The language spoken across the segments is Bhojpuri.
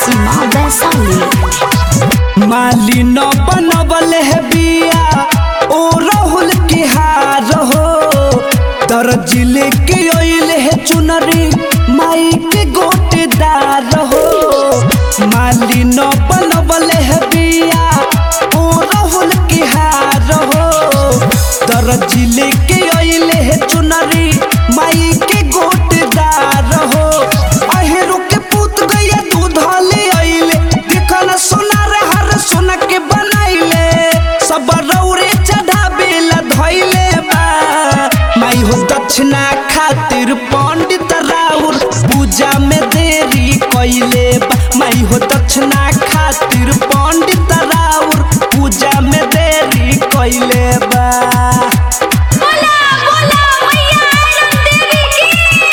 सीमा वैशाली माली न बनबल है बिया ओ राहुल के हार हो दर्जिल के ओइल है चुनरी माई के गोटेदार हो माली न बनबल है बिया ओ राहुल के हार हो दर्जिल के ओइल है चुनरी माई के गोटेदार हो अहेरो के पूत गया दूध ले आइले देखल सोना रे हर सोना के बनाइले सब रौरे चढ़ावे ला धइले बा माई हो दक्षिणा खातिर पंडित राउर पूजा में देरी कइले बा माई हो दक्षिणा खातिर पंडित राउर पूजा में देरी कइले बा बोला बोला मैया आनंद देवी की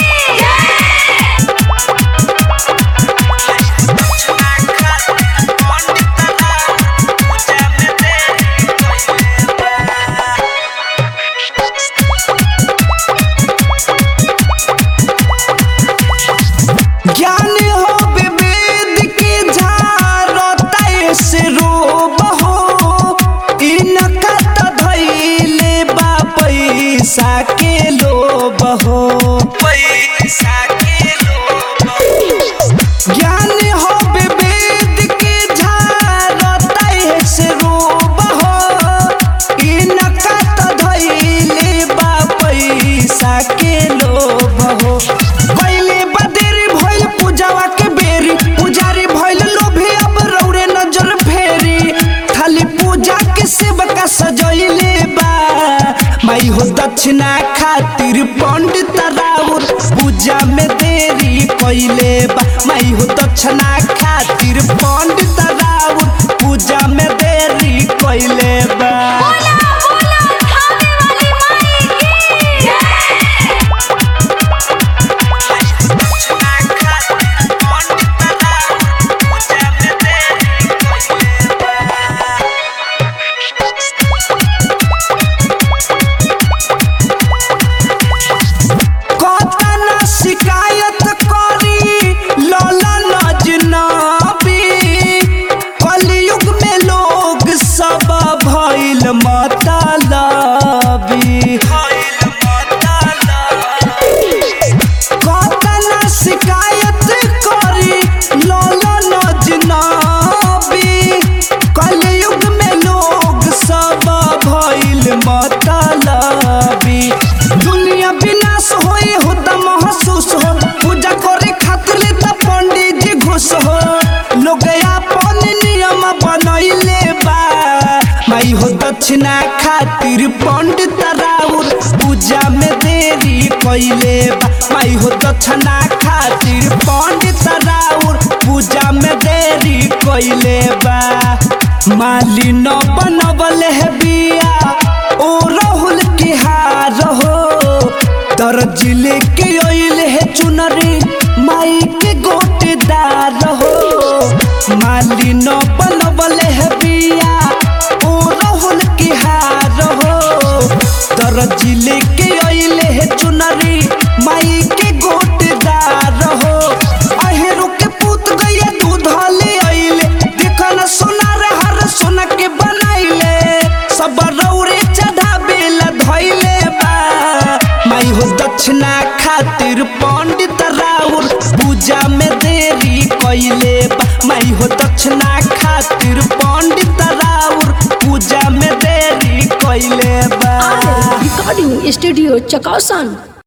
ज्ञान हो विवेद के झारता से रोब हो इनका त धैले बा पैसा के लोभ हो पैसा के लोभ ज्ञान हो विवेद के झारता से रोब हो इनका त धैले बा पैसा के लोभ हो पहले बदेरी भइल पूजावा के बेरी पुजारी भइल लोभी अब रौरे नजर फेरी खाली पूजा के सेवका सजैले बा माई हो दक्षिणा खातिर पंडित राउर पूजा में देरी कइले बा माई हो दक्षिणा खातिर पंडित राउर पूजा में देरी कइले बा बोला बोला थाने वाली माई की कतना शिकायत करी लौला नजनबी कलयुग में लोग सब भइल मतलबी कतना शिकायत करी लौला नजनबी कलयुग में लोग सब भइल मतलबी दुनिया विनाश होए हो त महसूस हो पूजा करे खातिर ले त पंडित जी घुस हो लोग अपन नियम बनैले बा माई हो दक्षिणा खातिर पंडित राउर पूजा में देरी कइले बा माई हो दक्षिणा खातिर पंडित राउर पूजा में देरी कइले बा माली न बनबल है बिया ओ राहुल के हार हो दर्जिल के ओइल है चुनरी माई के गोटेदार हो माली न बनबल है बिया ओ राहुल के हार हो दर्जिल के ओइल है चुनरी माई के गोटेदार हो अहेरो के पूत गया दूध ले आइले देखल सोना रे हर सोना के बनाइले सब रौरे चढ़ावे ला धइले बा माई हो दक्षिणा खातिर पंडित राउर पूजा में देरी कइले बा माई हो दक्षिणा खातिर पंडित राउर पूजा में देरी कइले बा रिकॉर्डिंग स्टूडियो चकौसन